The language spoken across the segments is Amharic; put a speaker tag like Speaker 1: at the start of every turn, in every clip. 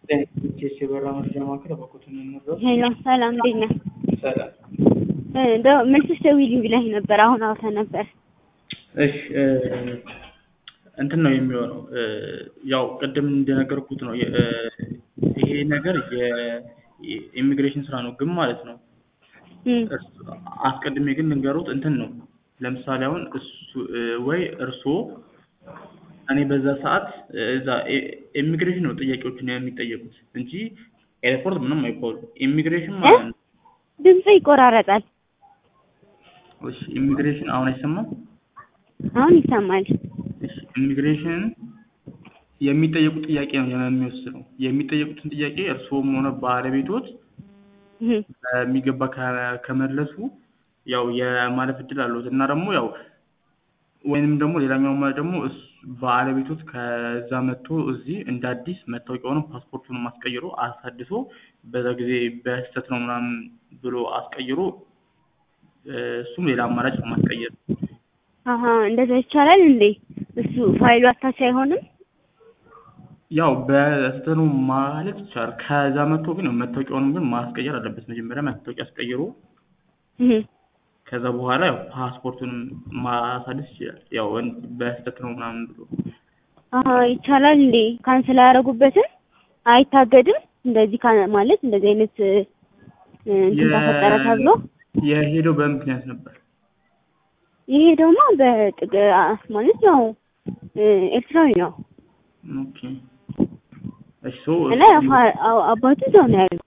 Speaker 1: ቼስ የበራ መረጃ ማዕከል በኩትን እንረው
Speaker 2: ሄሎ ሰላም፣ እንዴት ነህ?
Speaker 1: ሰላም።
Speaker 2: እንደው መልስሽ ደውዪልኝ ብለኸኝ ነበር። አሁን አውርተን ነበር።
Speaker 1: እሺ እንትን ነው የሚሆነው ያው ቅድም እንደነገርኩት ነው የ- ይሄ ነገር የኢሚግሬሽን ስራ ነው ግን ማለት ነው
Speaker 2: እም፣
Speaker 1: እርስ- አስቀድሜ ግን ልንገሩት እንትን ነው ለምሳሌ አሁን እሱ ወይ እርስዎ እኔ በዛ ሰዓት እዛ ኢሚግሬሽን ነው ጥያቄዎችን የሚጠየቁት እንጂ ኤርፖርት ምንም አይባሉ ኢሚግሬሽን ማለት ነው
Speaker 2: ድምጽ ይቆራረጣል።
Speaker 1: እሺ ኢሚግሬሽን አሁን አይሰማም
Speaker 2: አሁን ይሰማል።
Speaker 1: እሺ ኢሚግሬሽን የሚጠየቁት ጥያቄ ነው የሚወስነው የሚጠየቁትን ጥያቄ እርስዎም ሆነ ባለቤቶት
Speaker 2: እም፣
Speaker 1: በሚገባ ከ- ከመለሱ ያው የማለፍ እድል አለዎት እና ደግሞ ያው ወይንም ደግሞ ሌላኛው ማለት ደግሞ እሱ ባለቤቶት ከዛ መጥቶ እዚህ እንደ አዲስ መታወቂያውንም ፓስፖርቱንም አስቀይሮ አሳድሶ በዛ ጊዜ በስህተት ነው ምናምን ብሎ አስቀይሮ እ፣ እሱም ሌላ አማራጭ ነው ማስቀየር
Speaker 2: አሀ እንደዛ ይቻላል እንዴ? እሱ ፋይሉ አታች አይሆንም?
Speaker 1: ያው በስህተት ነው ማለት ይቻላል ከዛ መጥቶ ግን መታወቂያውንም ግን ማስቀየር አለበት መጀመሪያ መታወቂያ አስቀይሮ
Speaker 2: እም፣
Speaker 1: ከዛ በኋላ ያው ፓስፖርቱንም ማሳደስ ይችላል ያው እን- በስህተት ነው ምናምን ብሎ
Speaker 2: አሀ ይቻላል እንዴ? ካንስል አያደርጉበትም? አይታገድም? እንደዚህ ካ- ማለት እንደዚህ አይነት እ፣ እንትን ተፈጠረ ተብሎ
Speaker 1: የሄደው በምክንያት ነበር
Speaker 2: ይሄ ደግሞ በጥቅ አ- ማለት ያው እ፣ ኤርትራዊ ነው
Speaker 1: ኦኬ እሺ ሶ
Speaker 2: እና አፋ- አ- አባቱ እዛው ነው ያለው።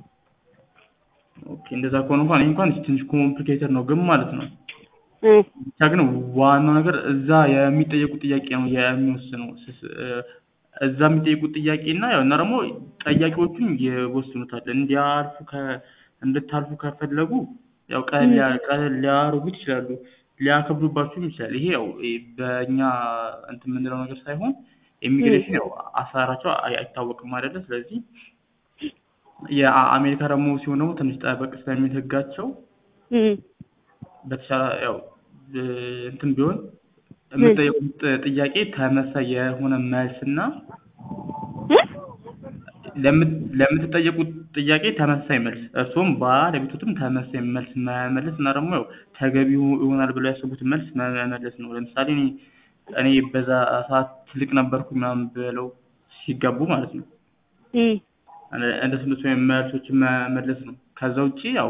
Speaker 1: ኦኬ እንደዛ ከሆነ እንኳን ይሄ እንኳን ትንሽ ኮምፕሊኬትድ ነው ግን ማለት ነው
Speaker 2: እ፣
Speaker 1: ብቻ ግን ዋናው ነገር እዛ የሚጠየቁት ጥያቄ ነው የሚወስነው ስስ- እ፣ እዛ የሚጠየቁት ጥያቄ እና ያው እና ደግሞ ጠያቂዎቹን ይወስኑታል እንዲያልፉ ከ እንድታልፉ ከፈለጉ ያው ቀለል ያ- ቀለል ሊያደርጉት ይችላሉ ሊያከብዱባችሁም ይችላል ይሄ ያው እ፣ በእኛ እንትን የምንለው ነገር ሳይሆን ኢሚግሬሽን ያው አሰራራቸው አይ- አይታወቅም አይደለ ስለዚህ የአሜሪካ ደግሞ ሲሆን ደግሞ ትንሽ ጠበቅ ስለሚል ህጋቸው
Speaker 2: እም፣
Speaker 1: በተሻለ ያው እ፣ እንትን ቢሆን የምጠየቁት ጥያቄ ተመሳሳይ የሆነ መልስና
Speaker 2: እ?
Speaker 1: ለምት- ለምትጠየቁት ጥያቄ ተመሳሳይ መልስ እርሱም ባለቤቶትም ተመሳሳይ መልስ መመለስ እና ደግሞ ያው ተገቢ ይሆናል ብለው ያሰቡትን መልስ መመለስ ነው። ለምሳሌ እኔ እኔ በዛ ሰዓት ትልቅ ነበርኩ ምናምን ብለው ሲጋቡ ማለት ነው
Speaker 2: እም፣
Speaker 1: እንደ- እንደሱ እንደሱ አይነት መልሶችን መመለስ ነው። ከዛ ውጪ ያው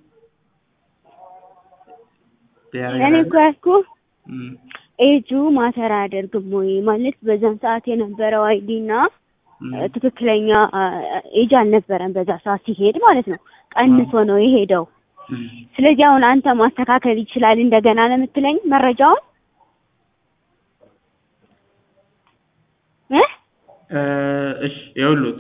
Speaker 1: ሌላ ነገር
Speaker 2: እኔ
Speaker 1: አለ?
Speaker 2: እኮ ያልኩህ
Speaker 1: እም፣
Speaker 2: ኤጁ ማተር አያደርግም ወይ ማለት በዛን ሰዓት የነበረው አይዲ እና
Speaker 1: እም።
Speaker 2: እ፣ ትክክለኛ አ፣ ኤጅ አልነበረም በዛ ሰዓት ሲሄድ ማለት ነው። ቀንሶ ነው የሄደው።
Speaker 1: እም።
Speaker 2: ስለዚህ አሁን አንተ ማስተካከል ይችላል እንደገና ነው የምትለኝ መረጃውን እ?
Speaker 1: እ፣ እሺ ይኸውልዎት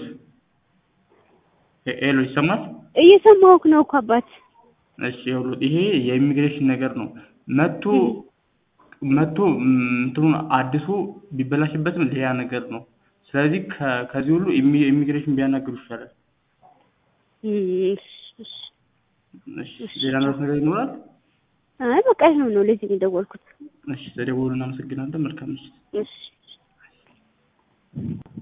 Speaker 1: ሄ- ሄሎ ይሰማል?
Speaker 2: እየሰማሁህ ነው እኮ አባት።
Speaker 1: እሺ ይኸውልዎት ይሄ የኢሚግሬሽን ነገር ነው። መቶ መቶ እም፣ እንትኑን አድሶ ቢበላሽበትም ሌላ ነገር ነው። ስለዚህ ከ- ከዚህ ሁሉ ኢሚ- ኢሚግሬሽን ቢያናግሩ ይሻላል።
Speaker 2: እም፣ እሺ፣ እሺ።
Speaker 1: እሺ ሌላ ነገር ይኖራል?
Speaker 2: አይ በቃ ይኸው ነው ለዚህ ነው የደወልኩት።
Speaker 1: እሺ ተደውሉ። እናመሰግናለን። መልካም ምሽት።
Speaker 2: እሺ